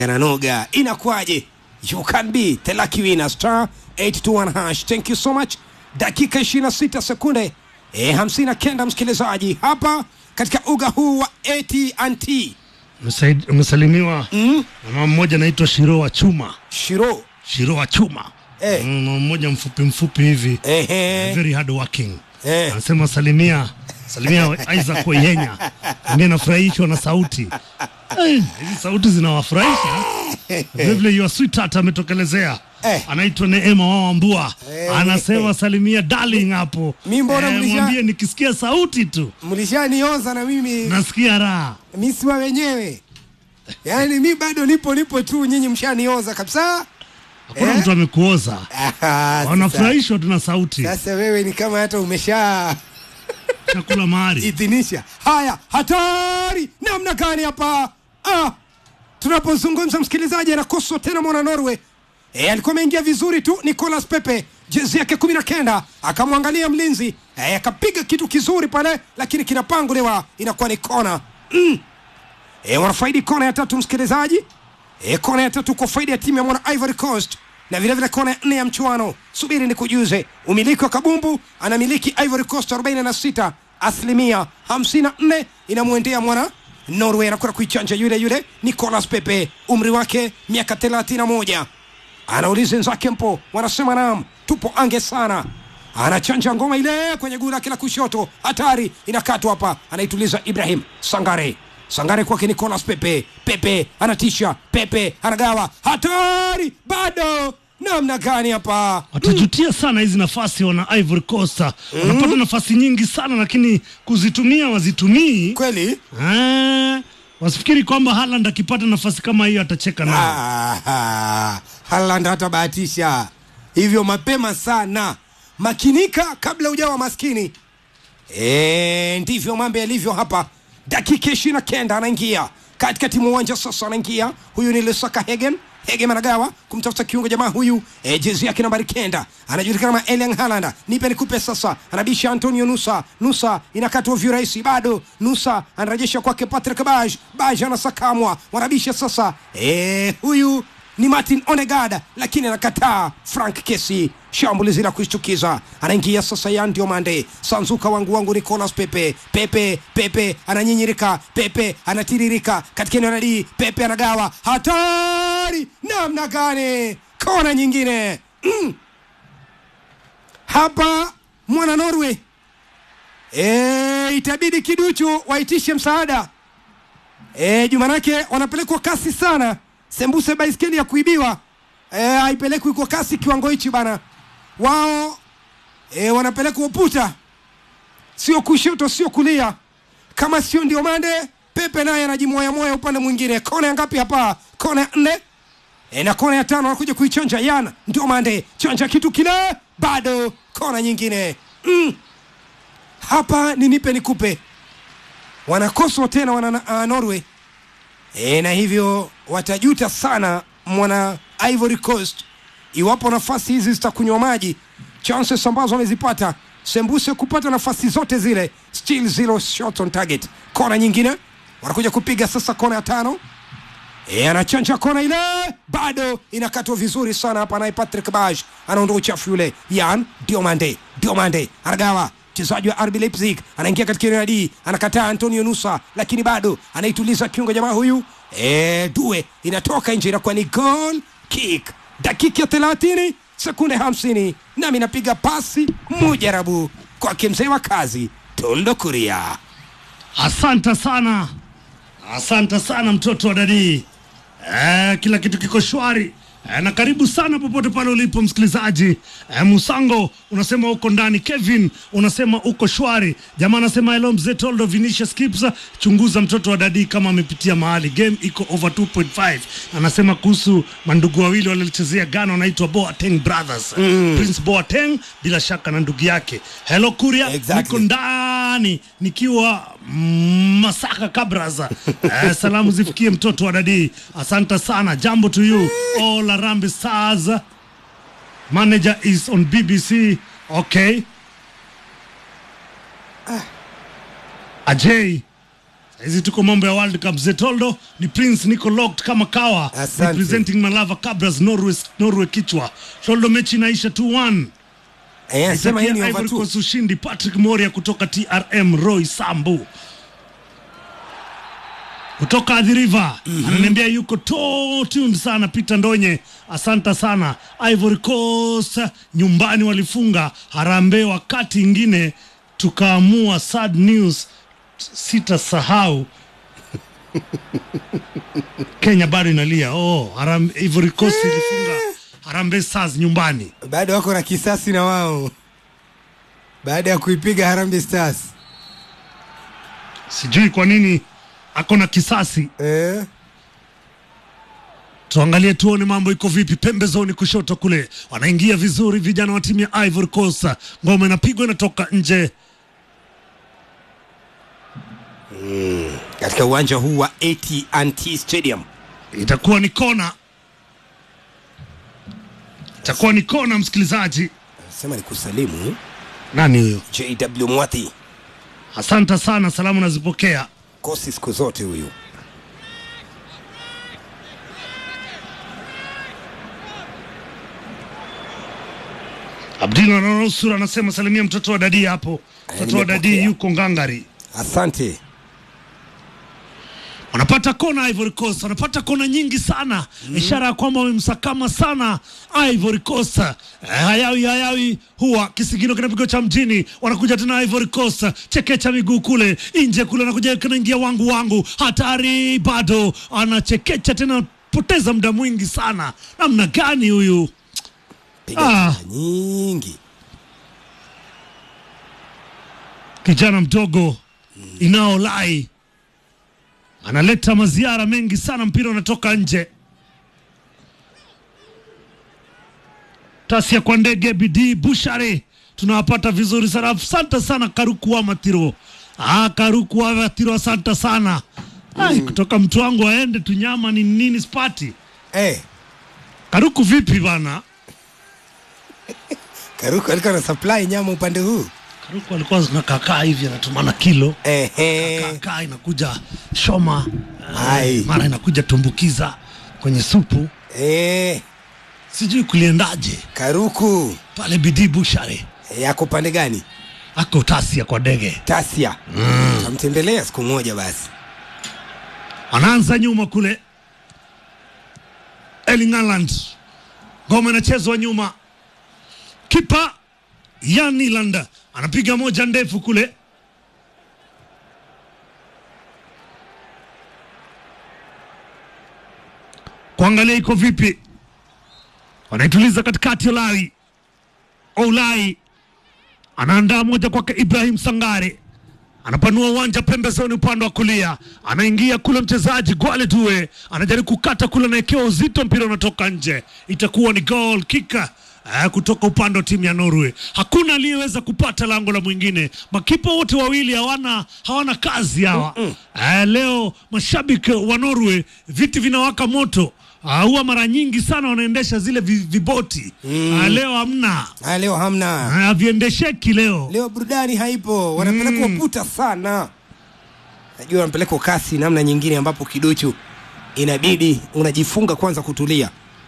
yananoga inakuwaje you can be the lucky winner star 821 hash thank you so much dakika 26 sekunde e, 59 msikilizaji hapa katika uga huu wa AT&T Umesaid- Umesalimiwa mm? na mama mmoja anaitwa Shiro wa Chuma. Shiro Shiro wa Chuma Eh. Mm, mama mmoja mfupi mfupi hivi ehe very hard working Eh. anasema salimia salimia Isaac Oyenya ambie nafurahishwa na sauti Eh, hizi sauti zinawafurahisha vilevile your sweetheart ametokelezea Eh. anaitwa Neema Wawambua Eh. anasema salimia darling hapo Mi mbona Eh, mlisha- mwambie nikisikia sauti tu mlishanioza na mimi nasikia raha mi siwa wenyewe yaani mi bado nipo nipo tu nyinyi mshanioza kabisa hakuna Eh. mtu amekuoza Ah, sasa- wanafurahishwa tu na sauti sasa wewe ni kama hata umesha chakula mahari idhinisha haya hatari namna gani hapa ah, tunapozungumza msikilizaji anakoswa tena mwana norway e, alikuwa ameingia vizuri tu nicolas pepe jezi yake kumi na kenda akamwangalia mlinzi e, akapiga kitu kizuri pale lakini kinapanguliwa inakuwa ni kona mm. e, wanafaidi kona ya tatu msikilizaji e, kona ya tatu kwa faida ya timu ya mwana ivory coast na vilevile kona ya nne ya mchuano subiri ni kujuze umiliki wa kabumbu anamiliki ivory coast 46 asilimia 54 inamwendea mwana norway anakwenda kuichanja yule yule nicolas pepe umri wake miaka 31 anauliza wenzake mpo wanasema nam tupo ange sana anachanja ngoma ile kwenye guu lake la kushoto hatari inakatwa hapa anaituliza ibrahim sangare sangare kwake nicolas pepe pepe anatisha pepe anagawa hatari bado namna gani hapa watajutia sana hizi nafasi wana Ivory Coast wanapata nafasi nyingi sana lakini kuzitumia wazitumii kweli Ah, wasifikiri kwamba Haaland akipata nafasi kama hiyo atacheka nayo Ah, Haaland hatabahatisha hivyo mapema sana. Makinika kabla ujawa maskini. E, ndivyo mambo yalivyo hapa. Dakika ishirini na kenda anaingia katikati mwa uwanja sasa, anaingia huyu ni Lusaka Hegen Hegen anagawa kumtafuta kiungo jamaa huyu e, jezi yake nambari kenda anajulikana kama Erling Haaland. Nipe nikupe sasa, anabisha Antonio Nusa. Nusa inakatwa virahisi, bado Nusa anarejesha kwake Patrick Baj. Baj anasakamwa, wanabisha sasa e, huyu ni Martin Onegada lakini anakataa Frank Kesi. Shambulizi la kushtukiza, anaingia sasa Yan Diomande, sanzuka wangu wangu Nicolas Pepe. Pepe Pepe ananyinyirika, Pepe anatiririka katika eneo la D. Pepe anagawa, hatari namna gani! Kona nyingine mm. Hapa mwana Norway e, itabidi kiduchu waitishe msaada e, jumanake wanapelekwa kasi sana sembuse baiskeli ya kuibiwa e, haipelekwi kwa kasi kiwango hichi bana wao e, wanapelekwa uputa sio kushoto sio kulia kama sio ndio mande pepe naye anajimoyamoya upande mwingine kona ya ngapi hapa kona ya nne e, na kona ya tano anakuja kuichanja yana ndio mande chanja kitu kile bado kona nyingine mm. hapa ni nipe nikupe wanakoswa tena wana uh, norway e, na hivyo watajuta sana mwana ivory coast iwapo nafasi hizi zitakunywa maji chances ambazo wamezipata sembuse kupata nafasi zote zile still zero shot on target kona nyingine wanakuja kupiga sasa kona ya tano e, anachanja kona ile bado inakatwa vizuri sana hapa naye patrick baj anaondoa uchafu yule yan diomande diomande anagawa mchezaji wa RB Leipzig anaingia katika eneo la D, anakataa Antonio Nusa, lakini bado anaituliza kiungo jamaa huyu e, Due inatoka nje, inakuwa ni goal kick. Dakika ya thelathini sekunde hamsini nami napiga pasi mujarabu kwake mzee wa kazi Toldo Kuria. asante sana asante sana mtoto wa dadii eh, kila kitu kiko shwari eh, na karibu sana popote pale ulipo msikilizaji eh, musango unasema uko ndani kevin unasema uko shwari jamaa anasema hello mzee toldo vinicius kipsa chunguza mtoto wa dadii kama amepitia mahali game iko over 2.5 anasema kuhusu mandugu wawili waliochezea gana wanaitwa boateng brothers mm. prince boateng bila shaka na ndugu yake hello kuria Exactly. niko ndani nikiwa mm, Masaka Kabraza. Eh, salamu zifikie mtoto wa dadii. Asante sana. Jambo to you all Harambee Stars. Manager is on BBC. Okay. Ajay hizi tuko mambo ya World Cup. Zetoldo ni Prince Nico locked kama kawa Asante. representing Malava Cabras Norway, Norway kichwa. Toldo mechi inaisha 2-1. Eh, anasema hii ni Itakia over Ivory two. Coast ushindi. Patrick Moria kutoka TRM, Roy Sambu kutoka Athi River ananiambia yuko to tuned sana. Peter Ndonye, asanta sana. Ivory Coast nyumbani walifunga Harambee, wakati ingine tukaamua sad news, sitasahau Kenya bado inalia. Oh, Harambe, Ivory Coast ilifunga Harambee Stars nyumbani. bado wako na kisasi na wao baada ya kuipiga Harambee Stars Sijui kwa nini ako na kisasi. eh? Tuangalie tuone mambo iko vipi. Pembezoni kushoto kule wanaingia vizuri vijana wa timu ya Ivory Coast. Ngoma inapigwa inatoka nje. katika uwanja huu wa AT&T Stadium. Itakuwa ni kona, itakuwa ni kona. Msikilizaji, Sema ni kusalimu nani huyo? JW Mwathi, Asante sana, salamu nazipokea. kosi siku zote huyu. Abdina Nanusura anasema salimia mtoto wa dadi hapo. Mtoto wa dadi nimepokea. yuko ngangari. Asante. wanapata kona Ivory Coast, wanapata kona nyingi sana ishara ya kwamba wamemsakama sana Ivory Coast. Eh, hayawi hayawi huwa kisigino kinapigwa cha mjini, wanakuja tena Ivory Coast, chekecha miguu kule nje kule, anakuja kanaingia wangu wangu, hatari bado, anachekecha tena, poteza muda mwingi sana. Namna gani huyu Piga Ah. kura nyingi. kijana mdogo inaolai analeta maziara mengi sana, mpira unatoka nje. Tasia kwa ndege bidii Bushari, tunawapata vizuri sana. Asante sana Karuku wa Matiro. Ah, Karuku wa Matiro, asante sana. Ai, kutoka mtu wangu aende tunyama ni nini spati. Eh, Karuku vipi bana? Karuku alikuwa na supply nyama upande huu. Karuku alikuwa zinakakaa hivi anatumana kilo Ehe. kakaa inakuja shoma Ai. eh, mara inakuja tumbukiza kwenye supu, Eh, sijui kuliendaje Karuku pale bidii Bushari yako pande gani? ako tasia kwa ndege, Tasia. Tamtembelea siku moja basi. anaanza nyuma kule. Erling Haaland, ngoma inachezwa nyuma, kipa Jan Iland anapiga moja ndefu kule kuangalia iko vipi, wanaituliza katikati. Olai Olai anaandaa moja kwake Ibrahim Sangare, anapanua uwanja pembezoni, upande wa kulia, anaingia kule mchezaji Gwale Due anajaribu kukata kule, anaekewa uzito, mpira unatoka nje, itakuwa ni goal kick eh, kutoka upande wa timu ya Norway. Hakuna aliyeweza kupata lango la mwingine, makipa wote wawili hawana hawana kazi hawa. Eh, leo mashabiki wa Norway viti vinawaka moto. Ah, huwa mara nyingi sana wanaendesha zile vi- viboti Ah, leo hamna, Ah, leo hamna. Ah, haviendesheki leo. Leo burudani haipo, wanapelekwa puta sana. Najua wanapelekwa kasi namna nyingine, ambapo kiduchu inabidi unajifunga kwanza kutulia.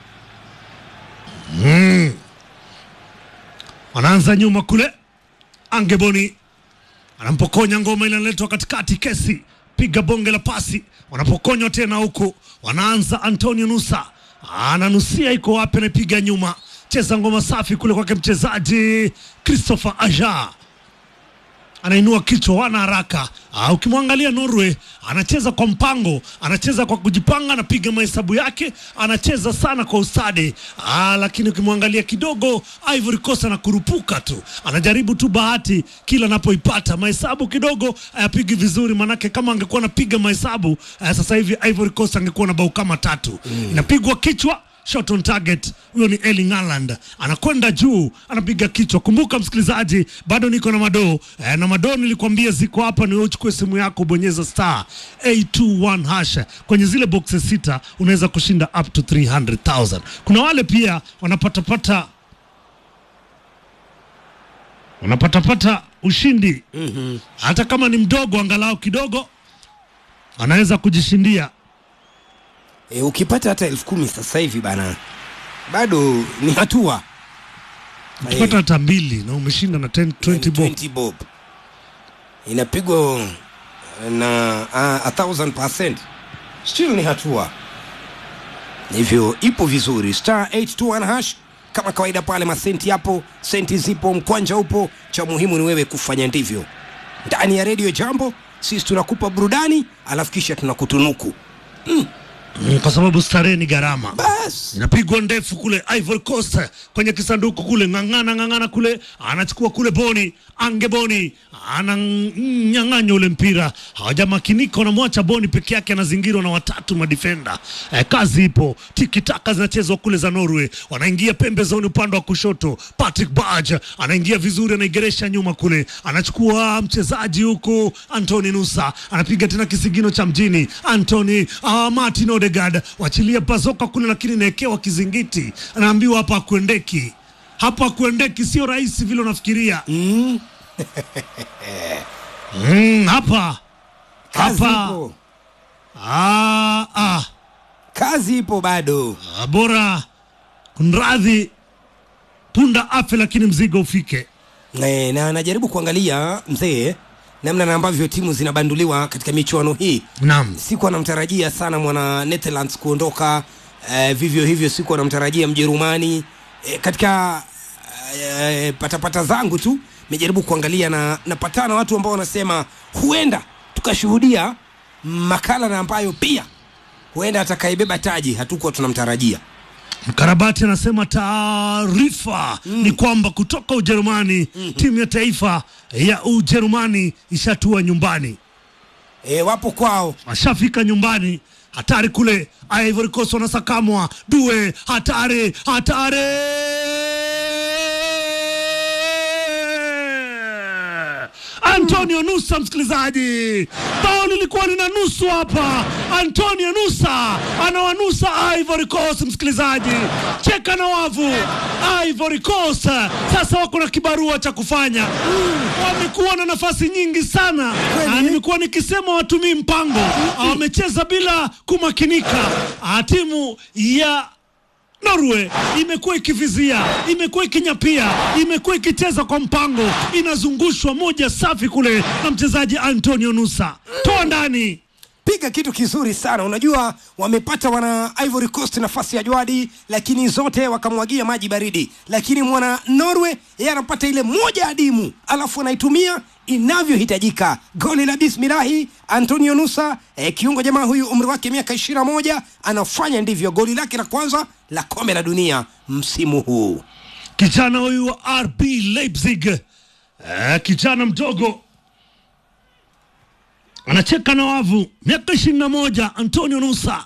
wanaanza nyuma kule, Angeboni anampokonya ngoma ile, inaletwa katikati, kesi piga bonge la pasi, wanapokonywa tena huku, wanaanza Antonio Nusa ananusia, iko wapi? Anapiga nyuma, cheza ngoma safi kule kwake mchezaji Christopher Aja anainua kichwa, wana haraka. Ah, ukimwangalia Norway anacheza kwa mpango, anacheza kwa kujipanga, anapiga mahesabu yake, anacheza sana kwa ustadi. Ah, lakini ukimwangalia kidogo Ivory Coast anakurupuka tu, anajaribu tu bahati kila anapoipata. Mahesabu kidogo hayapigi vizuri, manake kama angekuwa anapiga mahesabu ah, sasa hivi Ivory Coast angekuwa na bao kama tatu. Inapigwa kichwa shot on target. Huyo ni Erling Haaland anakwenda juu, anapiga kichwa. Kumbuka msikilizaji, bado niko na madoo eh, na madoo nilikwambia ziko hapa. Ni wewe uchukue simu yako, bonyeza star 821 hash kwenye zile boxes sita, unaweza kushinda up to 300,000. Kuna wale pia wanapatapata wanapatapata ushindi hata kama ni mdogo, angalau kidogo anaweza kujishindia e, ukipata hata elfu kumi sasa hivi bana bado ni hatua ukipata hata mbili na umeshinda na 10, 20 bob 20 bob inapigwa na uh, a thousand percent still ni hatua hivyo ipo vizuri star 821 hash kama kawaida pale masenti yapo senti zipo mkwanja upo cha muhimu ni wewe kufanya ndivyo ndani ya redio jambo sisi tunakupa burudani alafu kisha tunakutunuku Mm, kwa sababu starehe ni gharama bas inapigwa ndefu kule Ivory Coast kwenye kisanduku kule, ng'ang'ana ng'ang'ana kule, anachukua kule Boni ange Boni ananyang'anya ule mpira, hawajamakinika, wanamwacha Boni peke yake, anazingirwa na watatu madifenda. Eh, kazi ipo, tiki taka zinachezwa kule za Norway, wanaingia pembezoni upande wa kushoto. Patrick Barge anaingia vizuri, anaigeresha nyuma kule, anachukua mchezaji huku Anthony Nusa anapiga tena kisigino cha mjini Anthony uh, Martin Odegaard wachilia pazoka kule, lakini naekewa kizingiti, anaambiwa hapa akuendeki, hapa akuendeki, sio rahisi vile unafikiria. mm, Mm, hapa kazi Hapa. ipo ah, ah, kazi ipo bado ah, bora kunradhi, punda afe lakini mzigo ufike. e, na anajaribu kuangalia mzee namna na ambavyo timu zinabanduliwa katika michuano hii Naam, siku anamtarajia sana mwana netherlands kuondoka eh, vivyo hivyo siku anamtarajia mjerumani eh, katika eh, patapata zangu tu nimejaribu kuangalia na napatana watu ambao wanasema huenda tukashuhudia makala na ambayo pia huenda atakayebeba taji hatukuwa tunamtarajia Mkarabati anasema taarifa ni kwamba kutoka Ujerumani timu ya taifa ya Ujerumani ishatua nyumbani, e, wapo kwao washafika nyumbani. Hatari kule Ivory Coast wanasakamwa, due hatari, hatari Antonio Nusa, msikilizaji, bao lilikuwa lina nusu hapa. Antonio Nusa anawanusa Ivory Coast, msikilizaji, cheka na wavu. Ivory Coast sasa wako na kibarua cha kufanya. Wamekuwa na nafasi nyingi sana, na nimekuwa nikisema watumii mpango, wamecheza bila kumakinika. Ah, Timu ya Norway imekuwa ikivizia, imekuwa ikinyapia, imekuwa ikicheza kwa mpango, inazungushwa moja safi kule na mchezaji Antonio Nusa, toa ndani. piga kitu kizuri sana unajua wamepata wana ivory coast nafasi ya jwadi lakini zote wakamwagia maji baridi lakini mwana norway yeye anapata ile moja adimu alafu anaitumia inavyohitajika goli la bismilahi antonio nusa eh, kiungo jamaa huyu umri wake miaka ishirina moja anafanya ndivyo goli lake la kwanza la kombe la dunia msimu huu Kijana huyu wa RB Leipzig, eh, kijana mdogo anacheka na wavu, miaka ishirini na moja, Antonio Nusa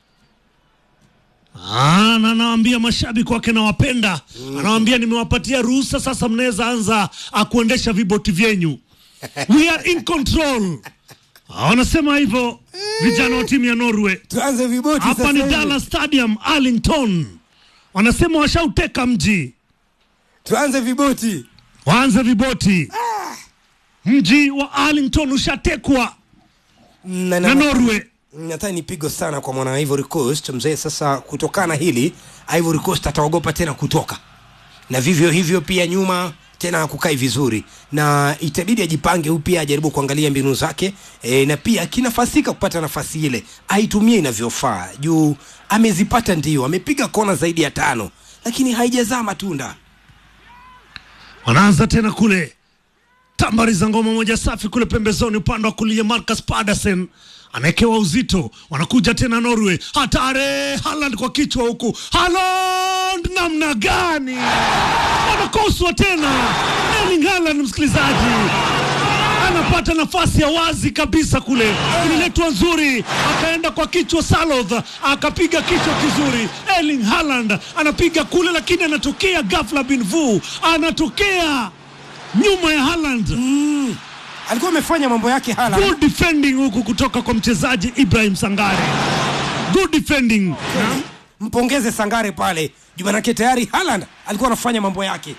Ah, na anawaambia mashabiki wake nawapenda, anawaambia nimewapatia ruhusa sasa, mnaweza anza ah, kuendesha viboti vyenyu, we are in control. Ah, wanasema hivyo vijana wa timu ya Norway. tuanze viboti Hapa sasa ni hivi. Dallas Stadium Arlington, wanasema washauteka mji tuanze viboti waanze viboti. Mji wa Arlington ushatekwa na, na Norway. nadhani ni pigo sana kwa mwana Ivory Coast mzee. Sasa kutokana na hili, Ivory Coast ataogopa tena kutoka, na vivyo hivyo pia nyuma tena hakukai vizuri, na itabidi ajipange upya, ajaribu kuangalia mbinu zake e, na pia akinafasika kupata nafasi ile aitumie inavyofaa, juu amezipata, ndio amepiga kona zaidi ya tano, lakini haijazaa matunda. Wanaanza tena kule tambari za ngoma moja safi kule pembezoni, upande wa kulia Marcus Pedersen anaekewa uzito, wanakuja tena Norway, hatari Haaland kwa kichwa huku, Haaland namna gani, wanakoswa tena. Erling Haaland, msikilizaji, anapata nafasi ya wazi kabisa kule, ililetwa nzuri, akaenda kwa kichwa Saloth, akapiga kichwa kizuri. Erling Haaland anapiga kule, lakini anatokea ghafla bin vu, anatokea nyuma ya Haaland. Mm. Alikuwa amefanya mambo yake hala Good defending huku kutoka kwa mchezaji Ibrahim Sangare, good defending. mpongeze Sangare pale juu, manake tayari Haaland alikuwa anafanya mambo yake.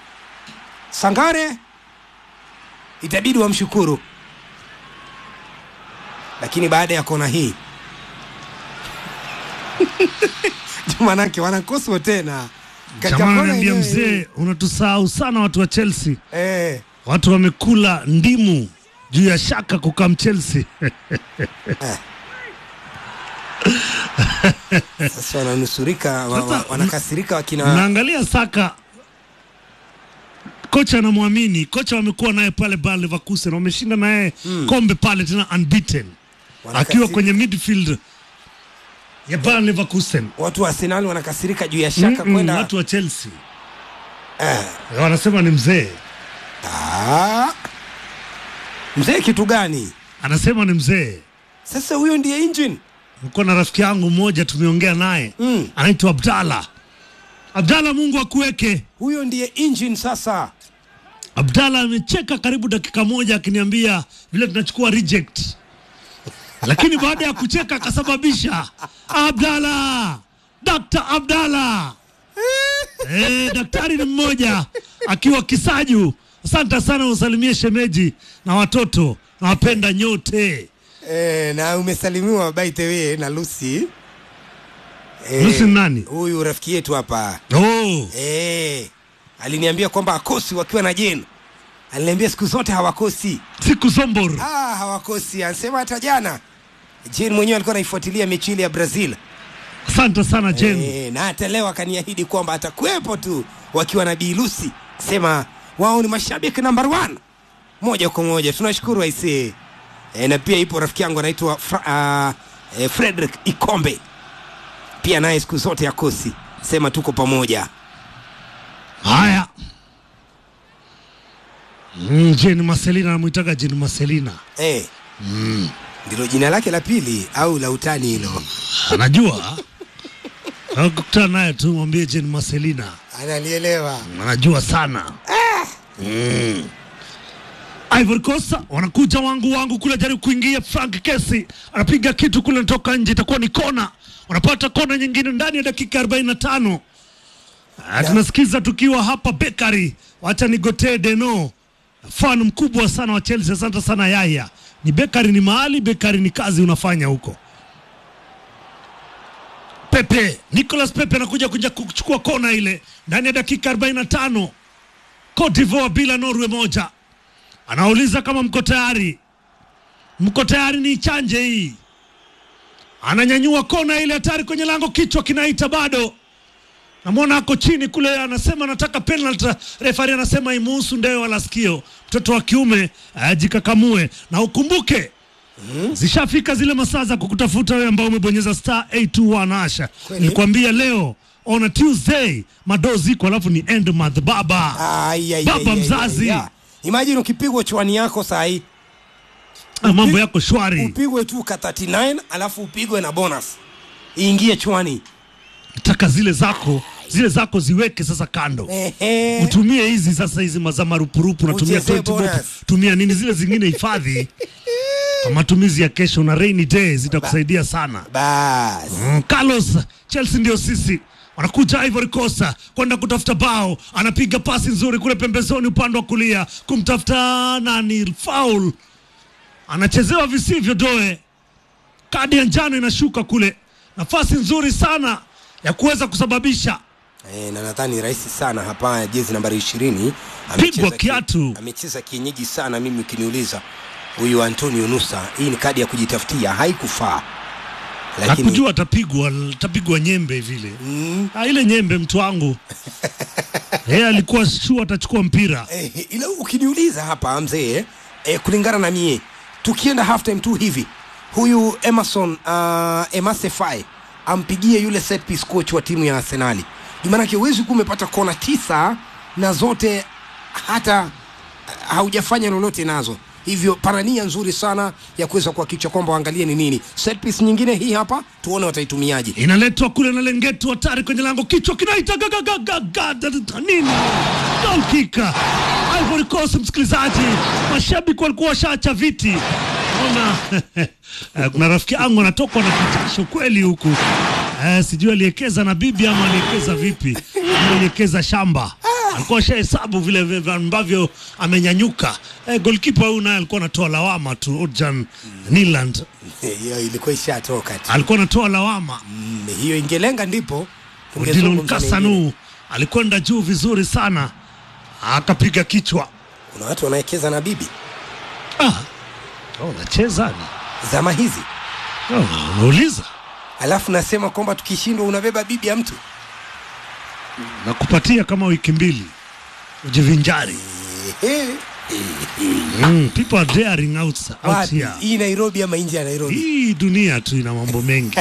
Sangare itabidi wamshukuru. lakini baada ya kona hii manake wanakoswa tena Katika Jamaa kona ananiambia yenyewe hii. mzee, unatusahau sana watu wa Chelsea. eh, Watu wamekula ndimu juu ya shaka kukam Chelsea. sasa wananusurika wa, wa, Sasa, wanakasirika wakina Naangalia Saka, kocha anamwamini. Kocha wamekuwa naye pale Bayer Leverkusen, wameshinda naye kombe pale tena unbeaten, akiwa wanakasirika. kwenye midfield ya Bayer Leverkusen. watu wa Arsenal wanakasirika juu ya shaka Mm-mm, kwenda watu wa Chelsea eh, wanasema ni mzee, ah, mzee kitu gani anasema ni mzee. sasa huyo ndiye engine Niko na rafiki yangu mmoja tumeongea naye Mm. anaitwa Abdalla. Abdalla, Mungu akuweke. huyo ndiye engine sasa Abdalla amecheka karibu dakika moja akiniambia vile tunachukua reject, lakini baada ya kucheka akasababisha Abdalla, Dr. Abdalla eh, daktari ni mmoja akiwa Kisaju. Asante sana, usalimie shemeji na watoto, nawapenda nyote. eh, na umesalimiwa by the way na Lucy Lucy ni nani? huyu rafiki yetu hapa Oh, eh, aliniambia kwamba akosi wakiwa na Jen aliniambia siku zote hawakosi siku Zombor. ah, hawakosi anasema hata jana Jen mwenyewe alikuwa anaifuatilia mechi ile ya Brazil Asante sana Jen. Eh, na hata leo akaniahidi kwamba atakuwepo tu wakiwa na Bi Lucy, sema wao ni mashabiki number one moja kwa moja. Tunashukuru aisee. E, na pia ipo rafiki yangu anaitwa Fra, uh, e, Frederick Ikombe pia naye siku zote akosi, sema tuko pamoja. Haya. Mm, Jane Marcelina namwitaga Jane Marcelina. Eh, ndilo jina lake la pili au la utani hilo? Anajua. Akukutana naye tu mwambie Jane Marcelina. Analielewa. Anajua sana. Mm. Ivory Coast wanakuja wangu wangu kule jaribu kuingia Frank Kesi anapiga kitu kule natoka nje itakuwa ni kona. Wanapata kona nyingine ndani ya dakika 45. Ah, tunasikiza tukiwa hapa Bekari. Wacha nigotee Deno. Fan mkubwa sana wa Chelsea. Asante sana Yaya. Ni Bekari ni mahali, Bekari ni kazi unafanya huko. Pepe, Nicolas Pepe anakuja kuja kuchukua kona ile ndani ya dakika 45. Cote d'Ivoire bila Norway moja. Anauliza kama mko tayari, mko tayari ni chanje hii. Ananyanyua kona ile hatari kwenye lango, kichwa kinaita bado. Namwona ako chini kule, anasema anataka penalty. Refari anasema imuhusu ndeo wala sikio. Mtoto wa kiume ajikakamue, na ukumbuke zishafika zile masaa za kukutafuta wewe ambao umebonyeza star 821 asha. Kweli? Nilikwambia leo on a Tuesday madoo ziko, alafu ni end month baba. Ai, ai, Baba ai, ai, mzazi. ai, ai. Imagine ukipigwa chwani yako saa hii Ah, mambo yako shwari. upigwe tu ka 39 alafu upigwe na bonus iingie chwani. Nataka zile zako zile zako ziweke sasa kando, Ehe. utumie hizi sasa, hizi maza marupurupu, natumia Uchezee 20 bob, bonus. tumia nini, zile zingine hifadhi kwa matumizi ya kesho na rainy day, zitakusaidia sana. Bas. Mm, Carlos, Chelsea ndio sisi wanakuja Ivory Coast kwenda kutafuta bao, anapiga pasi nzuri kule pembezoni upande wa kulia kumtafuta nani, foul, anachezewa visivyo doe, kadi ya njano inashuka kule, nafasi nzuri sana ya kuweza kusababisha E, na nadhani rahisi sana hapa jezi nambari ishirini Pigwa kiatu. amecheza kienyeji sana mimi ukiniuliza huyu Antonio Nusa hii ni kadi ya kujitafutia haikufaa lakini hakujua atapigwa atapigwa nyembe vile mm, ah, ile nyembe mtu wangu yeye alikuwa sure atachukua mpira eh, ila ukiniuliza hapa mzee eh, kulingana na mie tukienda half time tu hivi huyu Emerson uh, Emasefai ampigie yule set piece coach wa timu ya Arsenali maanake huwezi kuwa umepata kona tisa na zote hata haujafanya lolote nazo hivyo pana nia nzuri sana ya kuweza kuhakikisha kwamba waangalie ni nini set piece nyingine hii hapa tuone wataitumiaje inaletwa kule na lengetu hatari kwenye lango kichwa kinaita gagagagaga nini goal kick Ivory Coast msikilizaji mashabiki walikuwa washaacha viti ona eh, kuna rafiki yangu anatokwa na kichasho kweli huku eh, sijui aliekeza na bibi ama aliekeza vipi ama aliekeza shamba alikuwa shahesabu vile vile ambavyo amenyanyuka. Eh, golkipa huyu naye alikuwa anatoa lawama tu. Odjan Niland hiyo ilikuwa ishatoka tu alikuwa anatoa lawama. Mm, hiyo ingelenga ndipo Odilon tungezungumza mengine. Kasanu alikwenda juu vizuri sana, akapiga kichwa. kuna watu wanawekeza na bibi Ah, oh, unacheza ni zama hizi oh, unauliza alafu nasema kwamba tukishindwa unabeba bibi ya mtu nakupatia kama wiki mbili ujivinjari. Ehe. Mm, people are daring out, out wapi here. hii nairobi ama nje ya nairobi Hii dunia tu ina mambo mengi.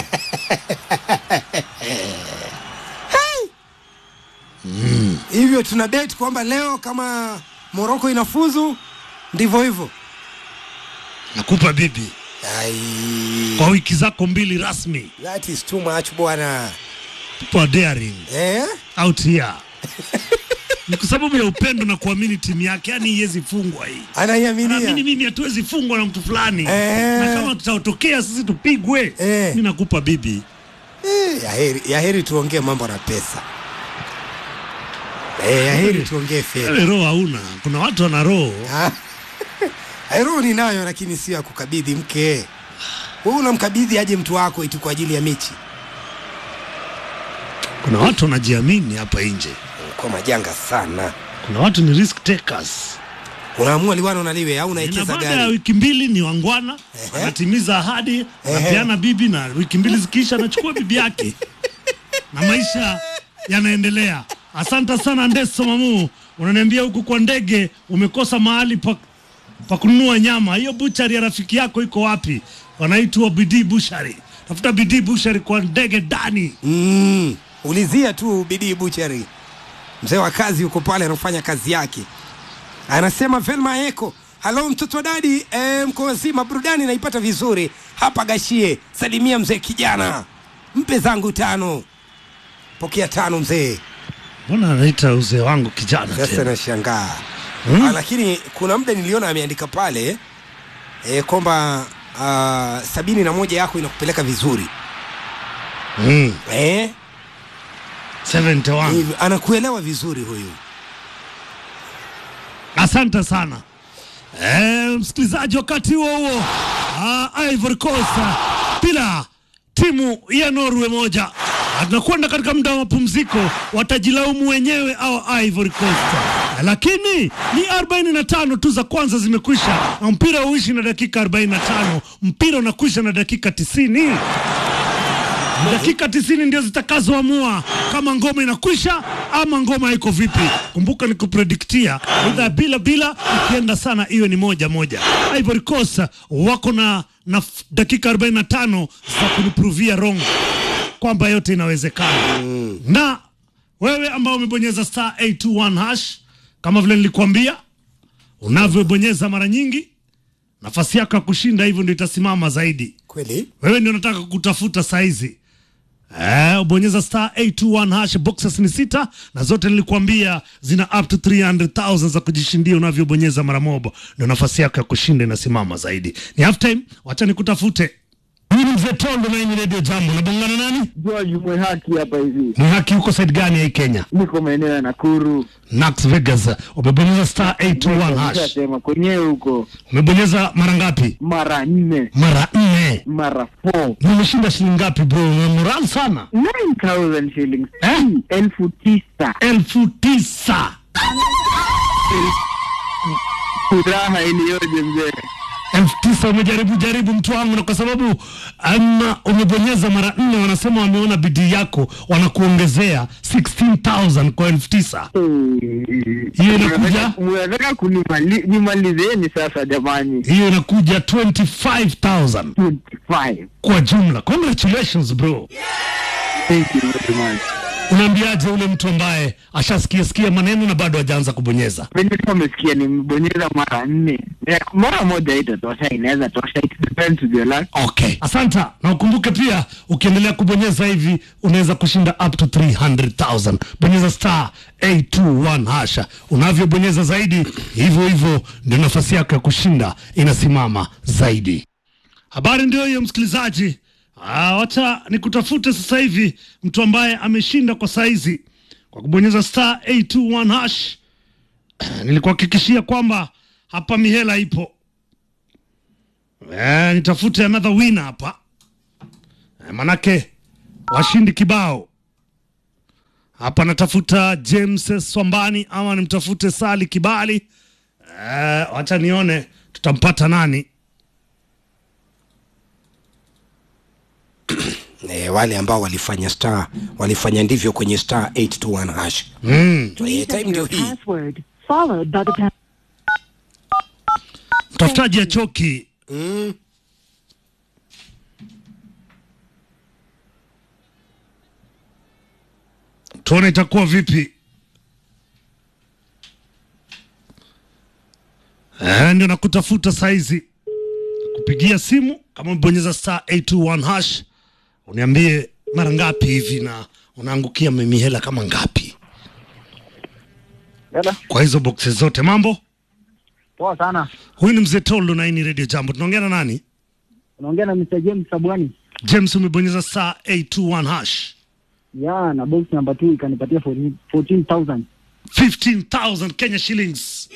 hivyo tuna bet kwamba leo kama moroko inafuzu ndivyo hivyo Nakupa bibi Ai, kwa wiki zako mbili rasmi. that is too much bwana People are daring eh? out here. Ni kwa sababu ya upendo na kuamini timu yake, yani iwezi fungwa hii. Naamini anaiaminia mimi hatuwezi fungwa na mtu fulani Eh. na kama tutatokea sisi tupigwe, Eh. mi nakupa bibi. eh, yaheri, yaheri tuongee mambo na pesa eh, yaheri tuongee fedha Wewe roho hauna, kuna watu wana roho Ah, roho ninayo lakini sio ya kukabidhi mke wewe unamkabidhi aje mtu wako iti kwa ajili ya michi kuna watu wanajiamini hapa nje, kwa majanga sana kuna watu ni risk takers. unaamua liwano na liwe au na unaekeza baada ya gari wiki mbili ni wangwana, Ehe. anatimiza ahadi, anapeana bibi, na wiki mbili zikiisha anachukua bibi yake na maisha yanaendelea. Asante sana Ndeso Mamu, unaniambia huku kwa ndege umekosa mahali pa, pa kununua nyama. Hiyo buchari ya rafiki yako iko wapi? Wanaitwa Bidii Bushari. Tafuta Bidii Bushari kwa ndege ndani. mm, ulizia tu bidii buchari mzee wa kazi yuko pale anafanya kazi yake anasema velma eko halo mtoto wa dadi e, mko wazima burudani naipata vizuri hapa gashie salimia mzee kijana mpe zangu tano pokea tano mzee Mbona anaita uzee wangu kijana sasa tena? nashangaa Hmm? ah, lakini kuna muda niliona ameandika pale e, kwamba ah, sabini na moja yako inakupeleka vizuri Mm, eh? 71. Hivi, anakuelewa vizuri huyu Asante sana eh, msikilizaji. Wakati huo huo, ah, Ivory Coast ah, bila timu ya Norway moja Ah, tunakwenda katika muda wa mapumziko, watajilaumu wenyewe au Ivory Coast, Ah, lakini ni 45 tu za kwanza zimekwisha, na mpira uishi na dakika 45, mpira unakwisha na dakika 90 dakika tisini ndio zitakazoamua kama ngoma inakwisha ama ngoma iko vipi. Kumbuka ni kuprediktia idha bila bila, ikienda sana iwe ni moja moja. Ivory Coast wako na, na f- dakika 45 za kunipruvia wrong kwamba yote inawezekana na wewe ambao umebonyeza star 821 hash kama vile nilikuambia unavyobonyeza mara nyingi nafasi yako ya kushinda hivyo ndio itasimama zaidi kweli wewe ndio nataka kutafuta saizi Eh, ubonyeza star 821 hash boxes ni sita na zote nilikuambia zina up to 300,000 za kujishindia unavyobonyeza mara moja ndio nafasi yako ya kushinda inasimama zaidi ni half time wacha nikutafute mimi ni mzee Tondo na hii ni radio jambo nabongana nani George Mwehaki hapa hivi, ni haki huko side gani ya hii Kenya niko maeneo ya Nakuru. Nax Vegas umebonyeza star 821 hash Nishasema kwenyewe huko umebonyeza mara ngapi mara nne mara nne mara four na umeshinda shilingi ngapi bro una moral sana 9000 shillings Eh? elfu tisa elfu tisa furaha iliyoje mzee elfu tisa umejaribu jaribu mtu wangu, na kwa sababu ama umebonyeza mara nne, wanasema wameona bidii yako, wanakuongezea 16000 kwa elfu tisa. Hiyo inakuja mnataka kunimalizeni sasa jamani hiyo inakuja 25000 25 kwa jumla. Congratulations bro. thank you very much Unaambiaje ule mtu ambaye ashasikia sikia maneno na bado hajaanza kubonyeza? venye tu amesikia nimebonyeza mara nne Eh, mara moja itatosha inaweza tosha it depends with your luck Okay, asanta na ukumbuke pia, ukiendelea kubonyeza hivi unaweza kushinda up to 300,000. Bonyeza star 821 hasha. Unavyobonyeza zaidi, hivyo hivyo ndio nafasi yako ya kushinda inasimama zaidi. Habari ndio hiyo, msikilizaji. Ah, wacha nikutafute sasa hivi mtu ambaye ameshinda kwa saizi kwa kubonyeza star 821 hash nilikuhakikishia kwamba hapa mihela ipo. Eh, nitafute another winner hapa eh, manake washindi kibao hapa. Natafuta James Swambani ama nimtafute Sali Kibali. Eh, wacha nione tutampata nani. e, wale ambao walifanya star walifanya ndivyo kwenye star 821 hash Mm. e, time ndio hii password followed by the pound. Mtafutaji ya choki mm. tuone itakuwa vipi. Eh, ndio nakutafuta saizi, kupigia simu kama umebonyeza star 821 hash, uniambie mara ngapi hivi na unaangukia mimi hela kama ngapi Dada, kwa hizo boxes zote. Mambo, poa sana. huyu ni mzee Toldo na hii ni Radio Jambo. Tunaongea na nani? Unaongea na Mr. James Sabwani. James, umebonyeza star 821 hash Ya, na box number 2 ikanipatia 14 14,000. 15000 Kenya shillings.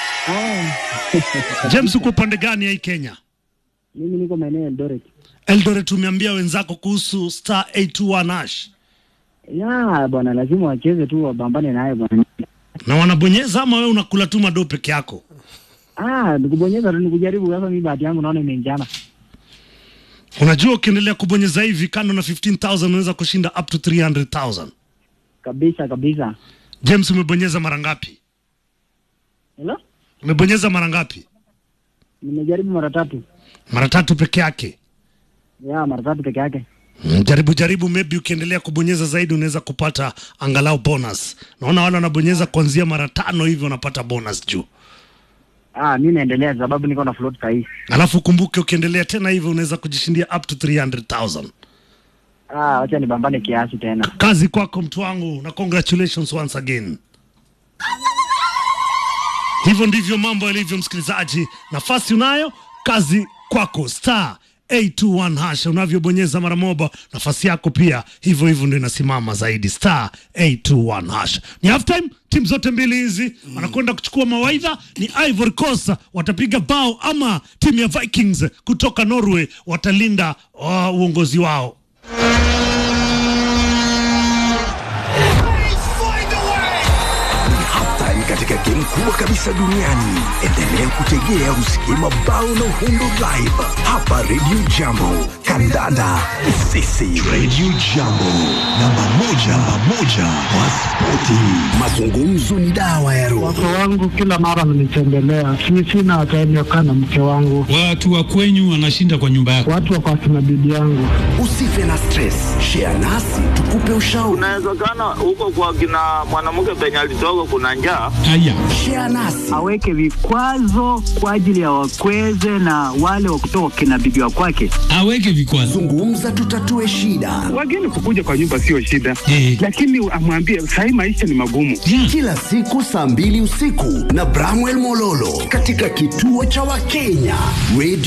James, uko upande gani ya hii Kenya? Mimi niko maeneo ya Eldoret. Eldoret, umeambia wenzako kuhusu star 821 hash Ya, bwana lazima wacheze tu wabambane naye bwana. na wanabonyeza ama wewe unakula tu madoo peke yako? Ah, nikubonyeza tu nikujaribu sasa mimi bahati yangu naona imeingiana. Unajua, ukiendelea kubonyeza hivi, kando na 15000 unaweza kushinda up to 300000. Kabisa kabisa. James, umebonyeza mara ngapi? Hello? Umebonyeza mara ngapi? Nimejaribu mara tatu. Mara tatu peke yake. Ya, mara tatu peke yake. Mm, Jaribu jaribu, maybe ukiendelea kubonyeza zaidi unaweza kupata angalau bonus. Naona wale wanabonyeza kuanzia mara tano hivi wanapata bonus juu. Ah, mimi naendelea sababu niko na float sahihi. Alafu kumbuke, ukiendelea tena hivyo unaweza kujishindia up to 300000. Ah, acha nibambane kiasi tena. Kazi kwako mtu wangu, na congratulations once again. Hivyo ndivyo mambo yalivyo, msikilizaji. Nafasi unayo, kazi kwako. Star 821 hash, unavyobonyeza mara moja, nafasi yako pia hivyo hivyo ndio inasimama zaidi. Star 821 hash. Ni half time, timu zote mbili hizi wanakwenda kuchukua mawaidha. Ni Ivory Coast watapiga bao ama timu ya Vikings kutoka Norway watalinda uh, uongozi wao. Hatari katika game kubwa kabisa duniani. Endelea kutegea usikie mabao na uhundo live hapa Radio Jambo. Kandanda sisi Radio Jambo, namba moja, namba moja kwa spoti. Mazungumzo ni dawa ya roho. Wake wangu kila mara wananitembelea, si sina time ya kukaa na mke wangu, Watu wa kwenyu wanashinda kwa nyumba yako. watu wako akina bibi yangu. Usife na stress, share nasi tukupe ushauri. Inawezekana huko kwa kina mwanamke penye alitoka kuna njaa. Haya, Share nasi aweke vikwazo kwa ajili ya wakweze na wale wa kutoka kina bibi wa kwake. aweke vikwazo. zungumza, tutatue shida. Wageni kukuja kwa nyumba sio shida, Eh. lakini amwambie sahii maisha ni magumu. Kila siku saa mbili usiku na Bramwell Mololo katika kituo cha Wakenya Radio